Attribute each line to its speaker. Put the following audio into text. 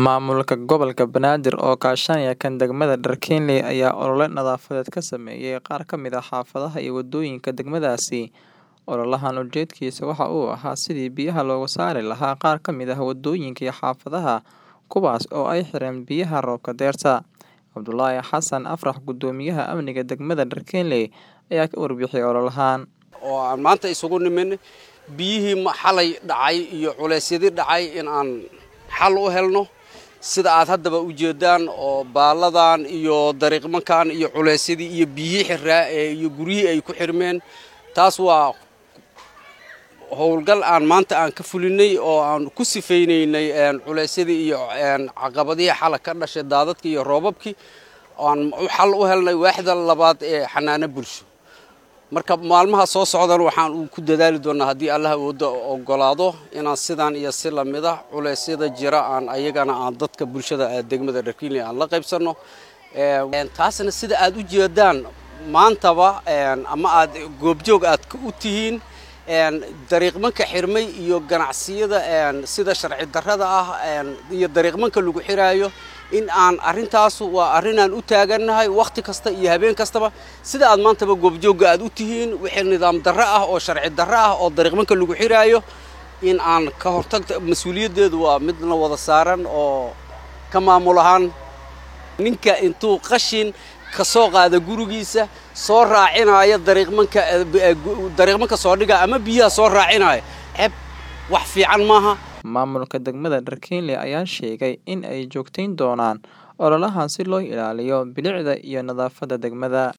Speaker 1: Maamulka Gobolka Banaadir oo kaashanaya kan degmada Darkeenley ayaa olole nadaafadeed ka sameeyay qaar ka mid ah xaafadaha iyo wadooyinka degmadaasi. Ololahan ujeedkiisa waxa uu ahaa sidii biyaha looga saari lahaa qaar ka mid ah wadooyinka iyo xaafadaha kuwaas oo ay xireen biyaha roobka dayrta. Cabdulaahi Xasan Afrax Gudoomiyaha Amniga degmada Darkeenley ayaa ka warbixiyay ololahan.
Speaker 2: oo aan maanta isugu nimin biyihii ma- xalay dhacay iyo culeysyadii dhacay in aan xal u helno sida aad haddaba u jeedaan oo baaladan iyo dariiqmankan iyo culeysyadii iyo biyihii xiraa ee iyo guryihii ay ku xirmeen taas waa howlgal aan maanta aan ka fulinay oo aan ku sifaynaynay een, culeysyadii iyo een, caqabadihii xala ka dhashay daadadkii iyo roobabkii aan u xal u helnay waaxda labaad ee xanaano bulsho marka maalmaha soo socdan waxaan uu ku dadaali doonaa haddii allah awooda ogolaado inaan sidan iyo si lamid ah culeysyada jira aan ayagana aan dadka bulshada ee degmada Darkeenley aan la qaybsano Een, taasna sida aad u jeedaan maantaba een, ama aad goobjoog aad ka u tihiin een, dariiqmanka xirmay iyo ganacsiyada een, sida sharci darrada ah een, iyo dariiqmanka lagu xiraayo in aan arrintaasu waa arrin aan u taagannahay wakhti kasta iyo habeen kastaba sida aad maantaba goobjoogga aad u tihiin wixii nidaam darro ah oo sharci darro ah oo dariiqmanka lagu xiraayo in aan ka hortagta mas-uuliyaddeedu waa midna wada saaran oo ka maamul ahaan ninka intuu qashin ka soo qaada gurigiisa soo raacinaya dariiqmanka eh, gu- dariiqmanka soo dhiga ama biyaha soo raacinaya ceeb wax fiican maaha
Speaker 1: Maamulka degmada Darkeenley ayaa sheegay in ay joogteyn doonaan ololahan si loo ilaaliyo bilicda iyo nadaafadda degmada.